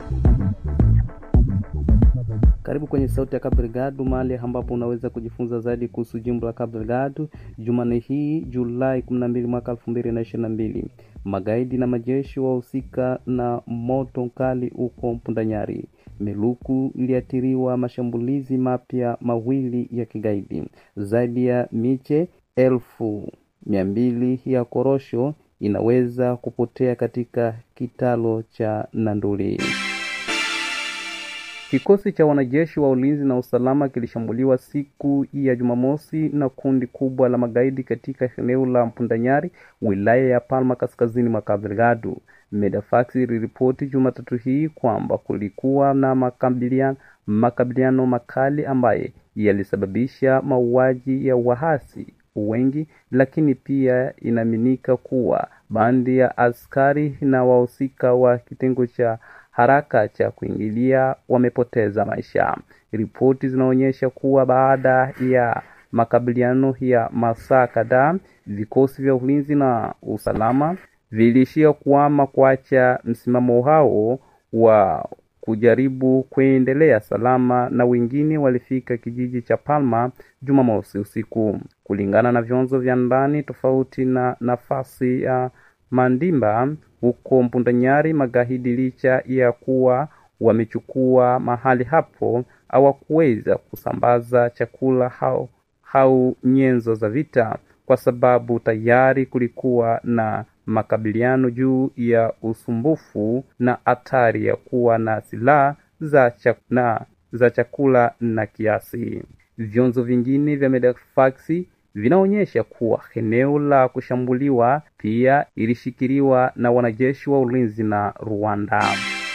Karibu kwenye Sauti ya Cabo Delgado, mahali ambapo unaweza kujifunza zaidi kuhusu jimbo la Cabo Delgado. Jumanne hii Julai 12 mwaka 2022, magaidi na majeshi wahusika na moto mkali huko Mpundanyari. Meluku iliathiriwa mashambulizi mapya mawili ya kigaidi. Zaidi ya miche elfu mia mbili ya korosho inaweza kupotea katika kitalo cha Nanduli. Kikosi cha wanajeshi wa ulinzi na usalama kilishambuliwa siku ya Jumamosi na kundi kubwa la magaidi katika eneo la Mpundanyari, wilaya ya Palma, kaskazini mwa Cabo Delgado. Medefax iliripoti Jumatatu hii kwamba kulikuwa na makabiliano, makabiliano makali ambaye yalisababisha mauaji ya wahasi wengi, lakini pia inaaminika kuwa bandi ya askari na wahusika wa kitengo cha haraka cha kuingilia wamepoteza maisha. Ripoti zinaonyesha kuwa baada ya makabiliano ya masaa kadhaa, vikosi vya ulinzi na usalama viliishia kuama kuacha msimamo hao wa kujaribu kuendelea salama, na wengine walifika kijiji cha Palma Jumamosi usiku, kulingana na vyanzo vya ndani tofauti na nafasi ya Mandimba huko Mpundanyari. Magaidi licha ya kuwa wamechukua mahali hapo, hawakuweza kusambaza chakula au au nyenzo za vita, kwa sababu tayari kulikuwa na makabiliano juu ya usumbufu na hatari ya kuwa na silaha za chakula, za chakula na kiasi. Vyanzo vingine vya Medefax vinaonyesha kuwa eneo la kushambuliwa pia ilishikiliwa na wanajeshi wa ulinzi na Rwanda.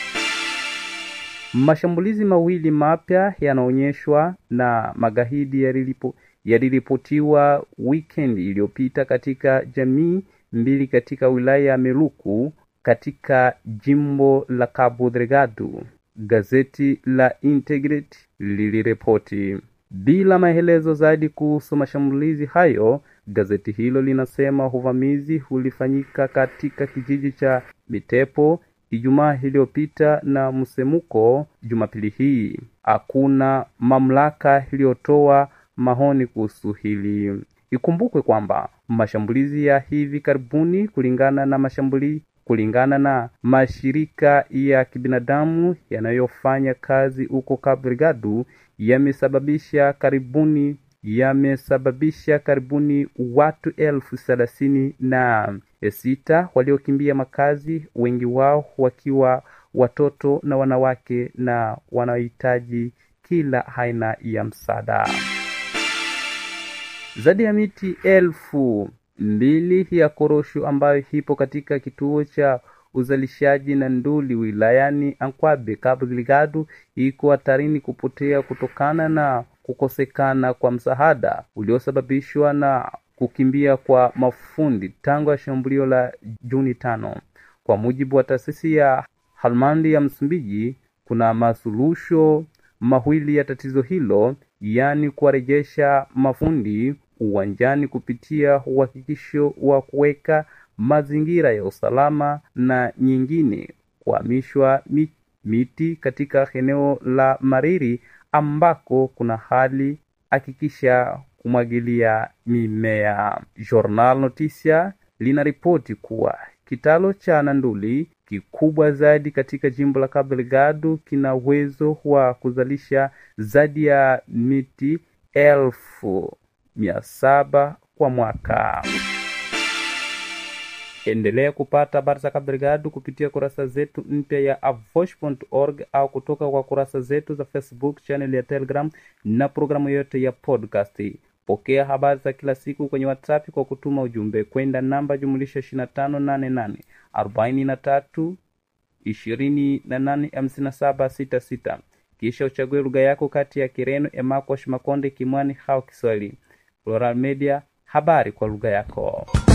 Mashambulizi mawili mapya yanaonyeshwa na magaidi yalilipo yaliripotiwa weekend iliyopita katika jamii mbili katika wilaya ya Meluku katika jimbo la Cabo Delgado. Gazeti la Integrity liliripoti bila maelezo zaidi kuhusu mashambulizi hayo. Gazeti hilo linasema uvamizi ulifanyika katika kijiji cha Mitepo Ijumaa iliyopita na msemuko Jumapili hii. Hakuna mamlaka iliyotoa maoni kuhusu hili. Ikumbukwe kwamba mashambulizi ya hivi karibuni kulingana na mashambulizi kulingana na mashirika ya kibinadamu yanayofanya kazi huko Cabo Delgado yamesababisha karibuni yamesababisha karibuni watu elfu thelathini na sita waliokimbia makazi, wengi wao wakiwa watoto na wanawake na wanaohitaji kila aina ya msaada. Zaidi ya miti elfu mbili ya korosho ambayo ipo katika kituo cha uzalishaji na nduli wilayani Ankwabe, Cabo Delgado iko hatarini kupotea kutokana na kukosekana kwa msaada uliosababishwa na kukimbia kwa mafundi tangu ya shambulio la Juni tano. Kwa mujibu wa taasisi ya Halmandi ya Msumbiji, kuna masuluhisho mawili ya tatizo hilo, yaani kuwarejesha mafundi uwanjani kupitia uhakikisho wa kuweka mazingira ya usalama na nyingine kuhamishwa miti katika eneo la Mariri ambako kuna hali hakikisha kumwagilia mimea. Journal Noticia linaripoti kuwa kitalo cha Nanduli kikubwa zaidi katika jimbo la Cabo Delgado kina uwezo wa kuzalisha zaidi ya miti elfu mia saba kwa mwaka. Endelea kupata habari za Cabo Delgado kupitia kurasa zetu mpya ya avosh.org au kutoka kwa kurasa zetu za Facebook, channel ya Telegram na programu yote ya podcast. Pokea habari za kila siku kwenye WhatsApp kwa kutuma ujumbe kwenda namba jumulisha 2588 43 28 57 66, kisha uchague lugha yako kati ya Kireno, Emakosh, Makonde, Kimwani au Kiswahili. Plural Media, habari kwa lugha yako.